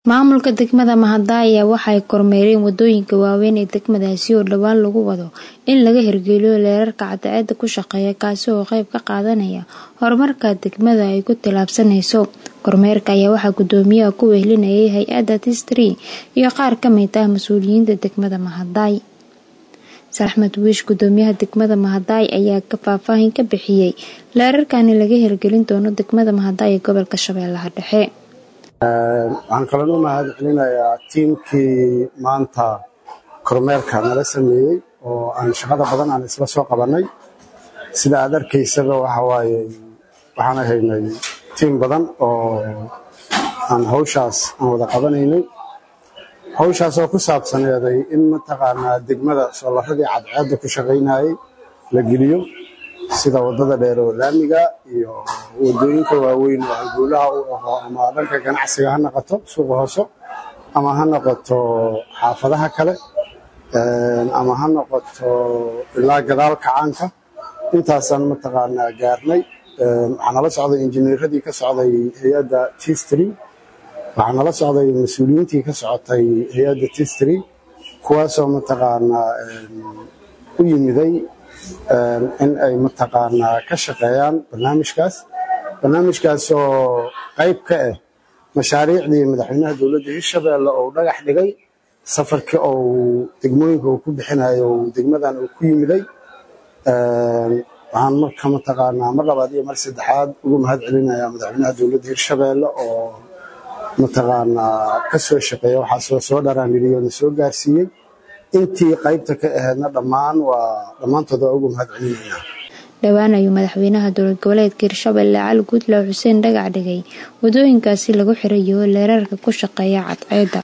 Maamulka degmada Mahadai ayaa waxay kormeereen wadooyinka waaweyn ee degmadaasi oo dhowaan lagu wado in laga hirgeliyo leerarka cadceedda ku shaqeeya kaasi oo qayb ka qaadanaya horumarka degmada ay ku tallaabsanayso. Kormeerka ayaa waxaa guddoomiyaha ku wehelinayay hay'adda TIS3 iyo qaar ka mid ah mas'uuliyiinta degmada Mahadai. Axmed Wiish guddoomiyaha degmada Mahadai ayaa faahfaahin ka bixiyay leerarkan laga hirgelin doono degmada Mahadai ee gobolka Shabeellaha Dhexe. waxaan kaloo u mahad celinayaa tiimkii maanta kormeerka nala sameeyey oo aan shaqada badan aan isla soo qabanay sida aad arkaysaba waxa waaye waxaan haynay tiim badan oo aan hawshaas aan wada qabanaynay hawshaas oo ku saabsaneeday in mataqaanaa degmada soolarradii cadceedda ku shaqaynayay la geliyo sida waddada dheer oo laamiga iyo waddooyinka waaweyn oo halbowlaha u aho ama dhanka ganacsiga ha noqoto suuqa hoose ama ha noqoto xaafadaha kale ama ha noqoto ilaa gadaal kacaanka intaasaan mataqaanaa gaarnay waxaa nala socday injineeradii ka socday hay-adda tistry waxaa nala socday mas-uuliyiintii ka socotay hay-adda tistry kuwaasoo mataqaanaa u yimiday in ay mataqaanaa ka shaqeeyaan barnaamijkaas barnaamijkaasoo qayb ka ah mashaariicdii madaxweynaha dowladda hirshabeelle oo dhagax dhigay safarkii ou degmooyinka uu ku bixinayo degmadan uu ku yimiday waxaan marka mataqaanaa mar labaad iyo mar saddexaad ugu mahad celinayaa madaxweynaha dowladda hirshabeelle oo mataqaanaa ka soo shaqeeya waxaasoo soo dharaaniriyo na soo gaarsiiyey intii qaybta ka ahaydna dhammaan waa dhammaantood waa ugu mahad celinaynaa dhowaan ayuu madaxweynaha dowlad goboleedka hirshabelle cali guudlaaw xuseen dhagax dhigay wadooyinkaasi lagu xirayo leerarka ku shaqeeya cadceedda